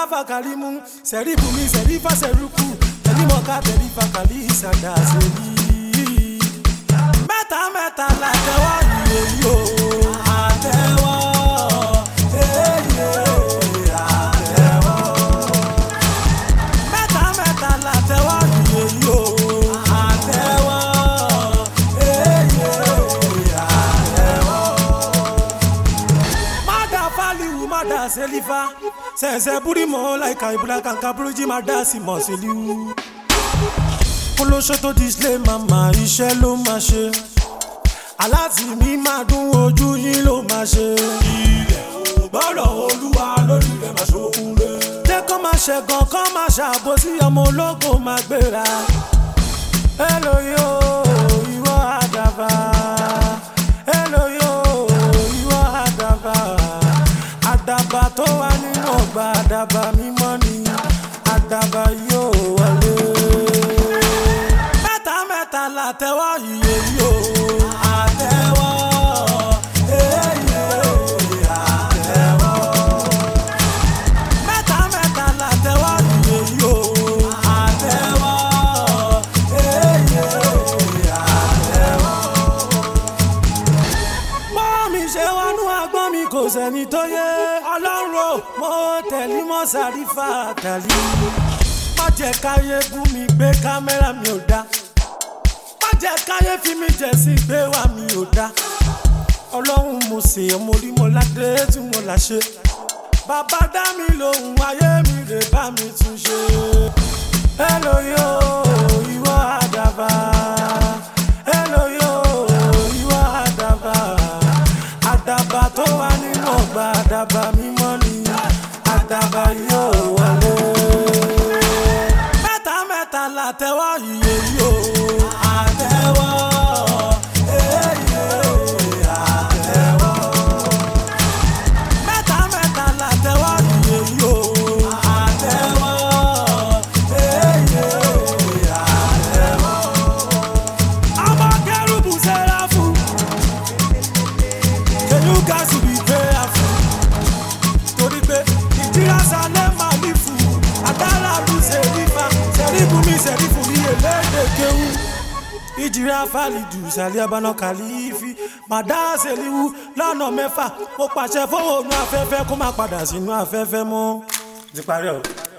mustapha karimu sẹ́rífù mi sẹ́rífà sẹ́rùkù tẹ̀límọ̀ká tẹ̀lífà kàlí ìsàdá sẹ́rí. mẹ́ta mẹ́ta la tẹ́wọ́ ìyè yìí o àtẹ́wọ́ èyè àtẹ́wọ́. mẹ́ta mẹ́ta la tẹ́wọ́ ìyè yìí o àtẹ́wọ́ èyè àtẹ́wọ́. Mada faliwu mada selifa sẹsẹ burimo laika ibula kanka buruji mada si mọ seliwu. olóṣó tó display mama iṣẹ́ ló máa ṣe aláàtì mi máa dún ojú yín ló máa ṣe. ilẹ̀ ò gbọ́dọ̀ olúwa lórí rẹ̀ máa ṣokùn rẹ̀. jẹ́ kó máa ṣẹ̀gàn kó máa ṣàbòsí ọmọ ológo máa gbéra. Hello yo, ìwọ àdàbà. Hello yo, ìwọ àdàbà. Àdàbà tó wà nínú ọgbà àdàbà mímọ́ ni àdàbà yóò wọlé. Mẹ́ta mẹ́ta la tẹ́wọ́ iye yóò. Àtẹ́wọ́, èyí àtẹ́wọ́ mẹ́ta mẹ́ta la tẹ́wọ́ iye yìí o. àtẹ́wọ́ èyí àtẹ́wọ́. bọ́ mi ṣe wọnú agbọ́n mi kò sẹ́ni tó yé ọlọ́run o mo tẹ̀lé mọ́ sàrífà tàlí. má jẹ́ káyé bú mi gbé kámẹ́rà mi ò dá. má jẹ́ káyé fi mi jẹ̀ sí gbé wá mi ò dá. ọlọ́run mo sì ọmọ orí mo ládé tí mo là ṣe bàbá dá mi lóhùn ayé mi lè bá mi tún ṣe. Hello yo, ìwọ àdàbà. Hello yo, ìwọ àdàbà. Àdàbà tó wà nínú ọgbà àdàbà mímọ́ ni àdàbà yóò wọlé. Mẹ́ta mẹ́ta la tẹ́wọ́ iye yóò. Àtẹ́wọ́, èyí àtẹ́wọ́ mẹ́ta mẹ́ta la tẹ́wọ́ iye yìí o. àtẹ́wọ́ èyí àtẹ́wọ́. ọmọ kẹrùbù sẹ́ráfù. can you guys be prayerful. torí pé ìjírá sálẹ̀ máa ní fún un. àdàlà lù sẹ́rífà sẹ́rífù mi sẹ́rífù mi èlédè kéwù ìjìrà fàlìdù sàlẹ̀ abana kàlífì màdá sẹ́líwù lọ́nà mẹ́fà mo pàṣẹ fóònù afẹ́fẹ́ kó má padà sínú afẹ́fẹ́ mọ́. ti parí ọ̀rọ̀.